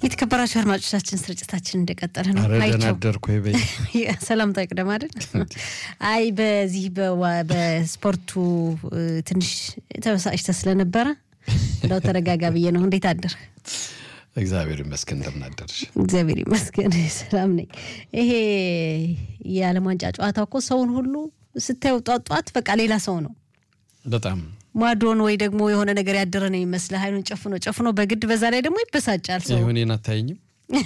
የተከበራችሁ አድማጮቻችን ስርጭታችን እንደቀጠለ ነው። ኧረ ደህና አይቼው አደርኩ በይ። ሰላምታ ይቅደም አይደል? አይ በዚህ በዋ- በስፖርቱ እ፣ ትንሽ ተበሳጭተህ ስለነበረ እንደው ተረጋጋ ብዬ ነው። እንዴት አደር? እግዚአብሔር ይመስገን እንደምን አደርሽ? እግዚአብሔር ይመስገን ሰላም ነኝ። ይሄ የዓለም ዋንጫ ጨዋታ እኮ ሰውን ሁሉ ስታየው ጧት ጧት በቃ ሌላ ሰው ነው። በጣም ማዶን ወይ ደግሞ የሆነ ነገር ያደረ ነው ይመስልህ። አይኑን ጨፍኖ ጨፍኖ በግድ በዛ ላይ ደግሞ ይበሳጫል ሰው። ይሁኔን አታየኝም?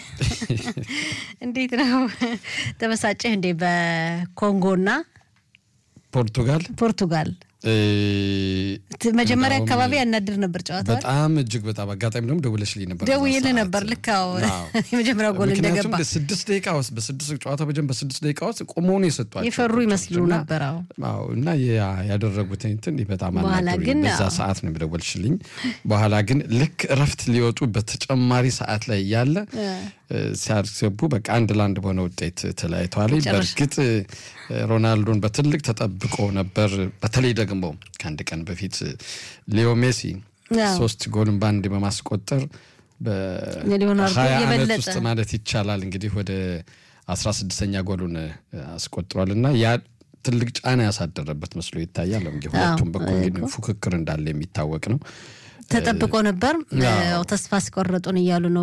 እንዴት ነው ተበሳጨህ እንዴ? በኮንጎና ፖርቱጋል ፖርቱጋል እ፣ ት- መጀመሪያ እንደውም አካባቢ ያናድር ነበር ጨዋታ በጣም እጅግ በጣም አጋጣሚ ደግሞ ደውለሽልኝ ነበር። በዛ ደውዬልህ ሰዓት። ነበር። ልክ አዎ፣ አዎ። የመጀመሪያው ጎል ምክንያቱም እንደገባ በስድስት ደቂቃ ውስጥ በስድስት ጨዋታ በጀን በስድስት ደቂቃ ውስጥ ቆመው ነው የሰጧቸው የፈሩ ኮቾች ይመስሉ እና- ነበር። አዎ አዎ እና ያ- ያደረጉት እንትን በጣም በኋላ አናዶኝ። ግን በዛ አዎ። ሰዓት ነው የደወልሽልኝ። በኋላ ግን ልክ እረፍት ሊወጡ በተጨማሪ ሰዓት ላይ እያለ እ፣ ሲያስገቡ በቃ አንድ ለአንድ በሆነ ውጤት ተለያይተዋል። መጨረሻ። በእርግጥ እ፣ ሮናልዶን በትልቅ ተጠብቆ ነበር። በተለይ ደግሞ ከአንድ ቀን በፊት ሊዮ ሜሲ አዎ። ሶስት ጎልን በአንድ በማስቆጠር የሊዮናርዶ በሀያ ዓመት የበለጠ ውስጥ ማለት ይቻላል እንግዲህ ወደ አስራ ስድስተኛ ጎሉን እ፣ አስቆጥሯል እና ያ ትልቅ ጫና ያሳደረበት መስሎ ይታያል። እንግዲህ ሁለቱም በኩል እንግዲህ ፉክክር እንዳለ የሚታወቅ ነው። ተጠብቆ ነበር። አዎ። ያው ተስፋ አስቆረጡን እያሉ ነው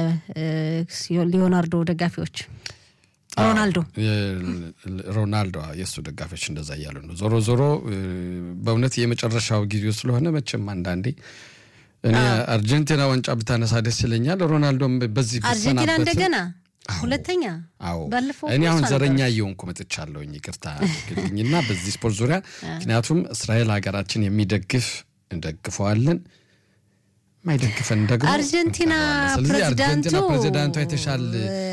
የሊዮናርዶ ደጋፊዎች። ሮናልዶ የ- ሮናልዶ የእሱ ደጋፊዎች እንደዛ እያሉ ነው። ዞሮ ዞሮ እ፣ በእውነት የመጨረሻው ጊዜው ስለሆነ መቼም አንዳንዴ እኔ አርጀንቲና ዋንጫ ብታነሳ ደስ ይለኛል። ሮናልዶም በዚህ አርጀንቲና ቢሰናበት- እንደገና አዎ። ሁለተኛ አዎ ባለፈው እኔ እኮ አሁን እሷ ዘረኛ ነበረች። እየሆንኩ መጥቻለሁኝ። ይቅርታ ግልኝና በዚህ ስፖርት ዙሪያ ምክንያቱም እስራኤል ሀገራችን የሚደግፍ እንደግፈዋለን የማይደግፈን ደግሞ አርጀንቲና እንጠራዋለን። ስለዚህ አርጀንቲና ፕሬዚዳንቱ ፕሬዚዳንቷ የተሻል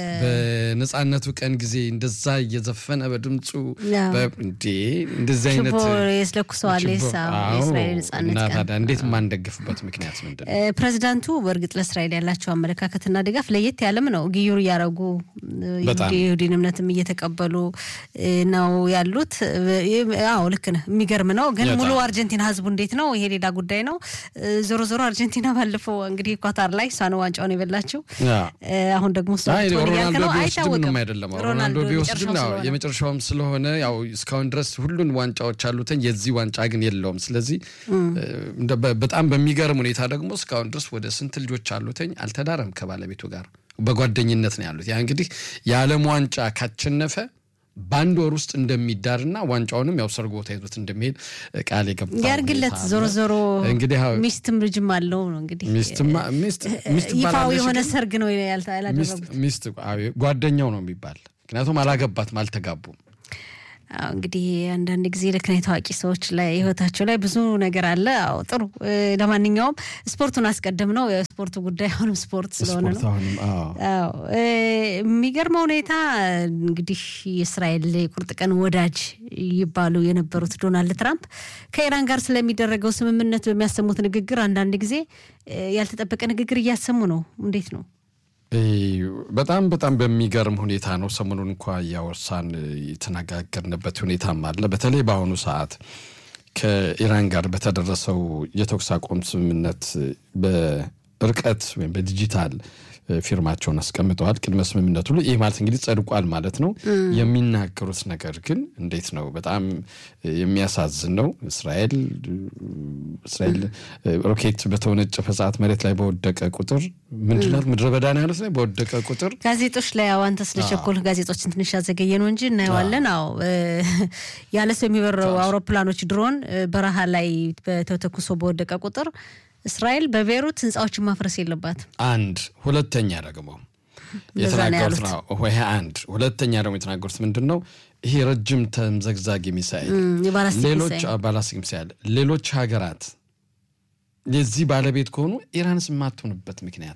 በነጻነቱ ቀን ጊዜ እንደዛ እየዘፈነ በድምፁ ያው። በ- እንዴ እንደዚህ አይነት ችቦ የስለኩሰዋል ችቦ- የሳ- አዎ። የእስራኤል ነጻነት እና ቀን ታዲያ እንዴት የማንደግፍበት ምክንያት ምንድን ነው? እ፣ ፕሬዚዳንቱ በእርግጥ ለእስራኤል ያላቸው አመለካከትና ድጋፍ ለየት ያለም ነው። ግዩር እያረጉ እ፣ በጣም። የይሁዲን እምነትም እየተቀበሉ እ፣ ነው ያሉት። እ፣ አዎ ልክ ነህ። የሚገርም ነው። ግን በጣም። ሙሉ አርጀንቲና ህዝቡ እንዴት ነው? ይሄ ሌላ ጉዳይ ነው። እ፣ ዞሮ ዞሮ አርጀንቲና ባለፈው እንግዲህ ኳታር ላይ እሷ ነው ዋንጫውን የበላችው። ያ። እ፣ አሁን ደግሞ እሷ አይ ልትሆን እያልክ ሮናልዶ ነው። ቢወስድም አይታወቅም። ምንም አይደለም። ሮናልዶ ቢወስድም የመጨረሻው ያው ስለሆነ። የመጨረሻውም ስለሆነ ያው እስካሁን ድረስ ሁሉን ዋንጫዎች አሉትኝ የዚህ ዋንጫ ግን የለውም። ስለዚህ እንደ በ- በጣም በሚገርም ሁኔታ ደግሞ እስካሁን ድረስ ወደ ስንት ልጆች አሉትኝ አልተዳረም ከባለቤቱ ጋር በጓደኝነት ነው ያሉት። ያ እንግዲህ የዓለም ዋንጫ ካቸነፈ በአንድ ወር ውስጥ እንደሚዳርና ዋንጫውንም ያው ሰርጎ ተይዞት እንደሚሄድ ቃል የገባ ያርግለት። ሁኔታ ዞሮ አለ። ዞሮ እንግዲህ ያው ሚስትም ልጅም አለው ነው እንግዲህ ሚስትማ ሚስት ሚስት ይፋዊ ባላለች የሆነ ግን ሰርግ ነው ያልታ- ያላደረጉት። ሚስት ሚስት አዎ፣ ጓደኛው ነው የሚባል ምክንያቱም አላገባትም አልተጋቡም። አዎ እንግዲህ አንዳንድ ጊዜ ልክ ነው የታዋቂ ሰዎች ላይ ህይወታቸው ላይ ብዙ ነገር አለ። አዎ ጥሩ። እ፣ ለማንኛውም ስፖርቱን አስቀድም ነው የስፖርቱ ጉዳይ አሁንም ስፖርት ስለሆነ ስፖርት ነው። አሁንም አዎ አዎ እ፣ የሚገርመው ሁኔታ እንግዲህ የእስራኤል የቁርጥ ቀን ወዳጅ ይባሉ የነበሩት ዶናልድ ትራምፕ ከኢራን ጋር ስለሚደረገው ስምምነት በሚያሰሙት ንግግር አንዳንድ ጊዜ እ፣ ያልተጠበቀ ንግግር እያሰሙ ነው። እንዴት ነው? እ፣ በጣም በጣም በሚገርም ሁኔታ ነው። ሰሞኑን እንኳ እያወሳን የተነጋገርንበት ሁኔታም አለ። በተለይ በአሁኑ ሰዓት ከኢራን ጋር በተደረሰው የተኩስ አቁም ስምምነት በርቀት ወይም በዲጂታል እ፣ ፊርማቸውን አስቀምጠዋል። ቅድመ ስምምነቱ ላይ ይህ ማለት እንግዲህ ጸድቋል ማለት ነው። የሚናገሩት ነገር ግን እንዴት ነው? በጣም የሚያሳዝን ነው። እስራኤል እስራኤል እ፣ ሮኬት በተወነጨፈ ሰዓት መሬት ላይ በወደቀ ቁጥር ምንድናት ምድረ በዳ ነው ያሉት ላይ በወደቀ ቁጥር ጋዜጦች ላይ አዎ፣ አንተ ስለቸኮል ጋዜጦችን ትንሽ ያዘገየ ነው እንጂ እናየዋለን። አዎ እ፣ ያለ ሰው የሚበረው አውሮፕላኖች ድሮን እ፣ በረሃ ላይ በተተኩሶ በወደቀ ቁጥር እስራኤል በቤይሩት ህንፃዎችን ማፍረስ የለባትም። አንድ ሁለተኛ ደግሞ እንደዛ ነው የተናገሩት ያሉት። ነው ይሄ አንድ ሁለተኛ ደግሞ የተናገሩት ምንድን ነው ይሄ ረጅም ተምዘግዛጊ ሚሳኤል እም፣ የባላስቲክ ሌሎች ሚሳኤል። አዎ፣ ባላስቲክ ሚሳኤል ሌሎች ሀገራት የዚህ ባለቤት ከሆኑ ኢራንስ የማትሆንበት ምክንያት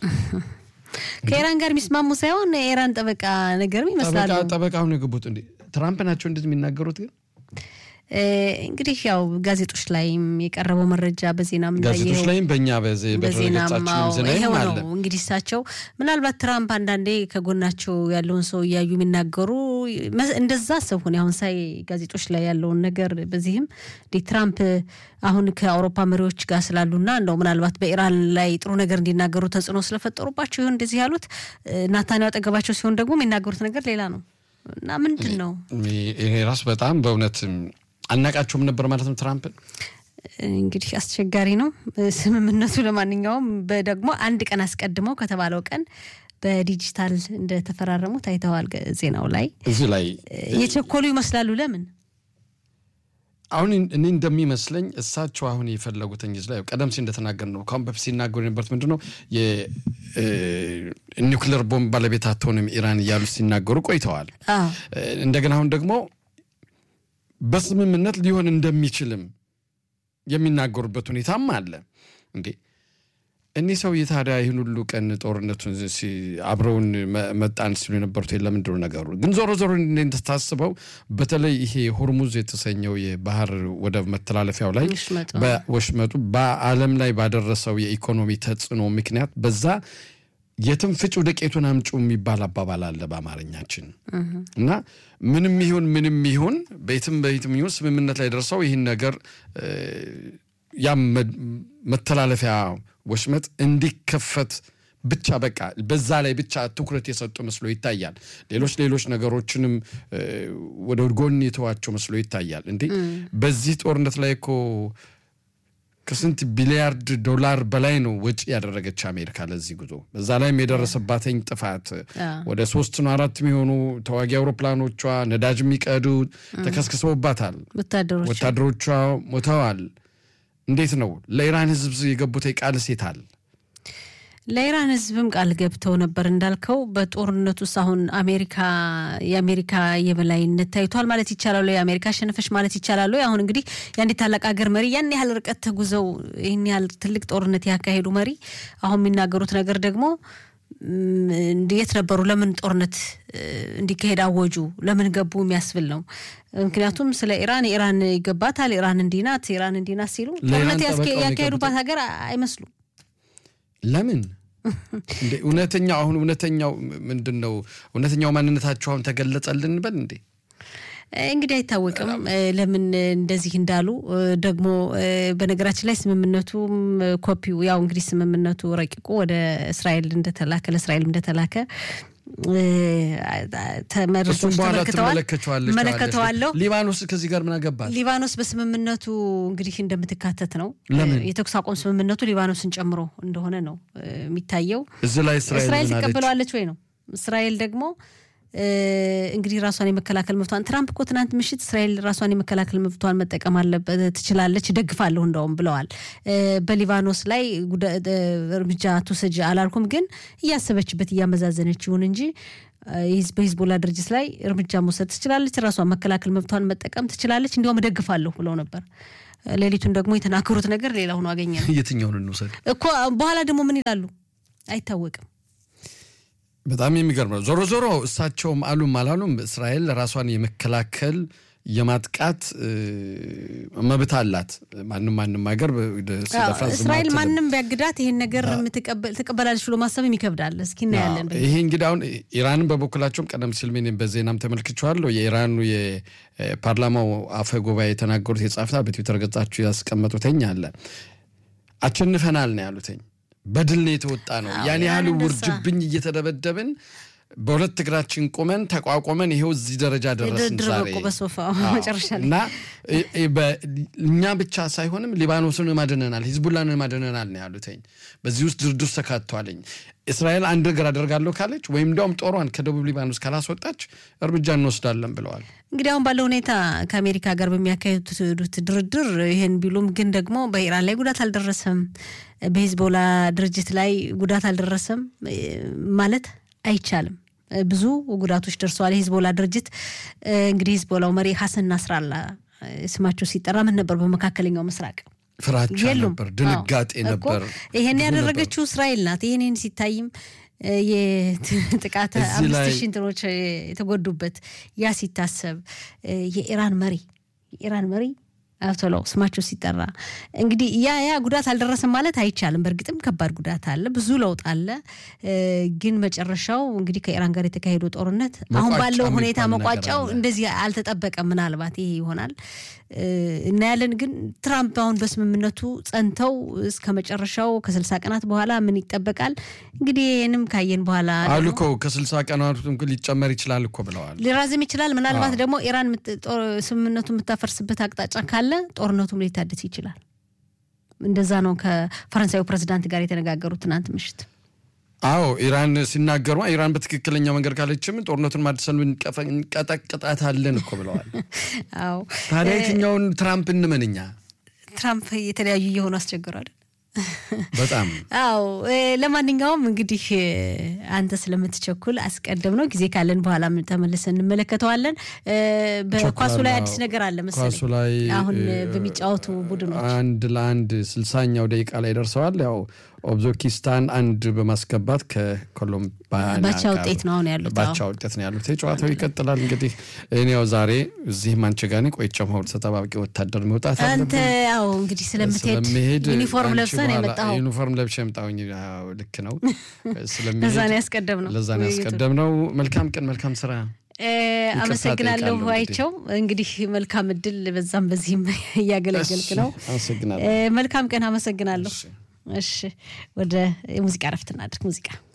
ከኢራን ጋር የሚስማሙ ሳይሆን የኢራን ጠበቃ ነገርም ይመስላሉ። ጠበቃ ጠበቃውን የገቡት እንዴ ትራምፕ ናቸው እንደዚህ የሚናገሩት ግን እንግዲህ ያው ጋዜጦች ላይም የቀረበው መረጃ በዜናም ጋዜጦች ላይም በእኛ በድረገጻችንም ይኸው አለ። ነው እንግዲህ እሳቸው ምናልባት ትራምፕ አንዳንዴ ከጎናቸው ያለውን ሰው እያዩ የሚናገሩ እንደዛ አሰብኩን አሁን ሳይ ጋዜጦች ላይ ያለውን ነገር በዚህም ትራምፕ አሁን ከአውሮፓ መሪዎች ጋር ስላሉና እንደው ምናልባት በኢራን ላይ ጥሩ ነገር እንዲናገሩ ተጽዕኖ ስለፈጠሩባቸው ይሁን እንደዚህ ያሉት ናታንያሁ አጠገባቸው ሲሆን ደግሞ የሚናገሩት ነገር ሌላ ነው እና ምንድን ነው ይሄ ራሱ በጣም በእውነት አናቃቸውም ነበር ማለት ነው ትራምፕን እንግዲህ አስቸጋሪ ነው ስምምነቱ። ለማንኛውም ደግሞ አንድ ቀን አስቀድመው ከተባለው ቀን በዲጂታል እንደተፈራረሙት አይተዋል። ዜናው ላይ እዚህ ላይ የቸኮሉ ይመስላሉ። ለምን አሁን እኔ እንደሚመስለኝ እሳቸው አሁን የፈለጉትን ጊዜ ላይ ቀደም ሲል እንደተናገር ነው ከአሁን በፊት ሲናገሩ የነበሩት ምንድን ነው የኒውክሌር ቦምብ ባለቤት አትሆንም ኢራን እያሉ ሲናገሩ ቆይተዋል። እንደገና አሁን ደግሞ በስምምነት ሊሆን እንደሚችልም የሚናገሩበት ሁኔታም አለ። እንዴ እኒህ ሰውዬ ታዲያ ይህን ሁሉ ቀን ጦርነቱን አብረውን መጣን ሲሉ የነበሩት ለምንድን ነው ነገሩ? ግን ዞሮ ዞሮ እንደታስበው በተለይ ይሄ ሆርሙዝ የተሰኘው የባህር ወደብ መተላለፊያው ላይ ወሽመጡ በዓለም ላይ ባደረሰው የኢኮኖሚ ተጽዕኖ ምክንያት በዛ የትም ፍጪው ዱቄቱን አምጪው የሚባል አባባል አለ በአማርኛችን እና ምንም ይሁን ምንም ይሁን በየትም በየትም ይሁን ስምምነት ላይ ደርሰው ይህን ነገር ያም መተላለፊያ ወሽመጥ እንዲከፈት ብቻ በቃ በዛ ላይ ብቻ ትኩረት የሰጡ መስሎ ይታያል። ሌሎች ሌሎች ነገሮችንም ወደ ጎን የተዋቸው መስሎ ይታያል። እንዴ በዚህ ጦርነት ላይ እኮ ከስንት ቢሊያርድ ዶላር በላይ ነው ወጪ ያደረገች አሜሪካ ለዚህ ጉዞ። በዛ ላይም የደረሰባትኝ ጥፋት ወደ ሶስት ነው አራት የሚሆኑ ተዋጊ አውሮፕላኖቿ ነዳጅ የሚቀዱ ተከስክሰውባታል። ወታደሮቿ ሞተዋል። እንዴት ነው ለኢራን ሕዝብ የገቡት ቃል ሴታል ለኢራን ህዝብም ቃል ገብተው ነበር እንዳልከው። በጦርነቱ ውስጥ አሁን አሜሪካ የአሜሪካ የበላይነት ታይቷል ማለት ይቻላሉ። የአሜሪካ አሸነፈች ማለት ይቻላሉ። አሁን እንግዲህ የአንዲት ታላቅ ሀገር መሪ ያን ያህል ርቀት ተጉዘው ይህን ያህል ትልቅ ጦርነት ያካሄዱ መሪ አሁን የሚናገሩት ነገር ደግሞ የት ነበሩ? ለምን ጦርነት እንዲካሄድ አወጁ? ለምን ገቡ? የሚያስብል ነው። ምክንያቱም ስለ ኢራን ኢራን ይገባታል፣ ኢራን እንዲህ ናት፣ ኢራን እንዲህ ናት ሲሉ ጦርነት ያካሄዱባት ሀገር አይመስሉም። ለምን እውነተኛው አሁን እውነተኛው ምንድን ነው? እውነተኛው ማንነታቸው አሁን ተገለጸልን በል እንዴ? እንግዲህ አይታወቅም ለምን እንደዚህ እንዳሉ። ደግሞ በነገራችን ላይ ስምምነቱም ኮፒው ያው እንግዲህ ስምምነቱ ረቂቁ ወደ እስራኤል እንደተላከ ለእስራኤል እንደተላከ ተመርሶች ተመልክተዋል። እመለከተዋለሁ። ሊባኖስ ከዚህ ጋር ምን አገባት? ሊባኖስ በስምምነቱ እንግዲህ እንደምትካተት ነው። የተኩስ አቁም ስምምነቱ ሊባኖስን ጨምሮ እንደሆነ ነው የሚታየው። እዚህ ላይ እስራኤል ትቀበለዋለች ወይ ነው። እስራኤል ደግሞ እንግዲህ ራሷን የመከላከል መብቷን ትራምፕ እኮ ትናንት ምሽት እስራኤል ራሷን የመከላከል መብቷን መጠቀም አለበት ትችላለች፣ ደግፋለሁ እንደውም ብለዋል። በሊባኖስ ላይ እርምጃ ትውሰጅ አላልኩም፣ ግን እያሰበችበት እያመዛዘነች ይሁን እንጂ በሂዝቦላ ድርጅት ላይ እርምጃ መውሰድ ትችላለች፣ ራሷን መከላከል መብቷን መጠቀም ትችላለች፣ እንዲያውም እደግፋለሁ ብለው ነበር። ሌሊቱን ደግሞ የተናገሩት ነገር ሌላ ሆኖ አገኘ ነው። የትኛውን እንውሰድ እኮ በኋላ ደግሞ ምን ይላሉ አይታወቅም። በጣም የሚገርም ነው። ዞሮ ዞሮ እሳቸውም አሉም አላሉም እስራኤል ራሷን የመከላከል የማጥቃት መብት አላት። ማንም ማንም ሀገር እስራኤል ማንም ቢያግዳት ይሄን ነገር ትቀበላለች ብሎ ማሰብም ይከብዳል። እስኪ እናያለን። ይሄ እንግዲህ አሁን ኢራንን በበኩላቸውም ቀደም ሲል ምን በዜናም ተመልክቼዋለሁ። የኢራኑ የፓርላማው አፈ ጉባኤ የተናገሩት የጻፍታ በትዊተር ገጻቸው ያስቀመጡትኝ አለ አቸንፈናል ነው ያሉትኝ በድል ነው የተወጣ ነው። ያን ያህል ውርጅብኝ እየተደበደብን በሁለት እግራችን ቁመን ተቋቁመን ይሄው እዚህ ደረጃ ደረስን ዛሬ እና እኛ ብቻ ሳይሆንም ሊባኖስን ማድነናል፣ ሂዝቡላን ማድነናል ነው ያሉትኝ። በዚህ ውስጥ ድርድር ተካቷልኝ። እስራኤል አንድ ነገር አደርጋለሁ ካለች ወይም እንዲያውም ጦሯን ከደቡብ ሊባኖስ ካላስወጣች እርምጃ እንወስዳለን ብለዋል። እንግዲህ አሁን ባለው ሁኔታ ከአሜሪካ ጋር በሚያካሄዱት ድርድር ይህን ቢሉም ግን ደግሞ በኢራን ላይ ጉዳት አልደረሰም፣ በሂዝቦላ ድርጅት ላይ ጉዳት አልደረሰም ማለት አይቻልም። ብዙ ጉዳቶች ደርሰዋል። የሂዝቦላ ድርጅት እንግዲህ ሂዝቦላው መሪ ሀሰን ናስራላ ስማቸው ሲጠራ ምን ነበር? በመካከለኛው ምስራቅ ፍራቻ ነበር፣ ድንጋጤ ነበር። ይሄን ያደረገችው እስራኤል ናት። ይህንን ሲታይም የጥቃት አምስት ሺህ እንትኖች የተጎዱበት ያ ሲታሰብ የኢራን መሪ የኢራን መሪ አያቶላው ስማቸው ሲጠራ እንግዲህ ያ ያ ጉዳት አልደረሰም ማለት አይቻልም። በእርግጥም ከባድ ጉዳት አለ፣ ብዙ ለውጥ አለ። ግን መጨረሻው እንግዲህ ከኢራን ጋር የተካሄደው ጦርነት አሁን ባለው ሁኔታ መቋጫው እንደዚህ አልተጠበቀም። ምናልባት ይሄ ይሆናል እናያለን። ግን ትራምፕ አሁን በስምምነቱ ጸንተው እስከ መጨረሻው ከስልሳ ቀናት በኋላ ምን ይጠበቃል እንግዲህ ይህንም ካየን በኋላ አሉ እኮ ከስልሳ ቀናት ሊጨመር ይችላል እኮ ብለዋል። ሊራዝም ይችላል። ምናልባት ደግሞ ኢራን ስምምነቱ የምታፈርስበት አቅጣጫ ካለ ጦርነቱም ሊታደስ ይችላል። እንደዛ ነው ከፈረንሳዩ ፕሬዚዳንት ጋር የተነጋገሩት ትናንት ምሽት። አዎ ኢራን ሲናገሩ ኢራን በትክክለኛው መንገድ ካለችም ጦርነቱን ማድሰን እንቀጠቅጣታለን እኮ ብለዋል። አዎ ታዲያ የትኛውን ትራምፕ እንመንኛ? ትራምፕ የተለያዩ እየሆኑ አስቸግሯል። በጣም አዎ። ለማንኛውም እንግዲህ አንተ ስለምትቸኩል አስቀድም ነው ጊዜ ካለን በኋላ ተመልሰን እንመለከተዋለን። በኳሱ ላይ አዲስ ነገር አለ መሰለኝ። ኳሱ ላይ አሁን በሚጫወቱ ቡድኖች አንድ ለአንድ ስልሳኛው ደቂቃ ላይ ደርሰዋል። ያው ኦብዞኪስታን አንድ በማስገባት ከኮሎምቢያ ባቻ ውጤት ነው አሁን ያሉት። ባቻ ውጤት ነው ያሉት። ጨዋታው ይቀጥላል። እንግዲህ እኔ ያው ዛሬ እዚህም አንቺ ጋር ነኝ። ቆይቼ መሆን ተጠባባቂ ወታደር መውጣት አንተ ያው እንግዲህ ስለምትሄድ ስለምሄድ ዩኒፎርም ለብሰን የመጣው ዩኒፎርም ለብሼ የመጣሁኝ ልክ ነው። ለዛ ነው ያስቀደም ነው ለዛ ነው ያስቀደም ነው። መልካም ቀን፣ መልካም ስራ። አመሰግናለሁ አይቸው። እንግዲህ መልካም እድል በዛም በዚህም እያገለገልክ ነው። አመሰግናለሁ። መልካም ቀን። አመሰግናለሁ። እሺ፣ ወደ ሙዚቃ ረፍት እናድርግ። ሙዚቃ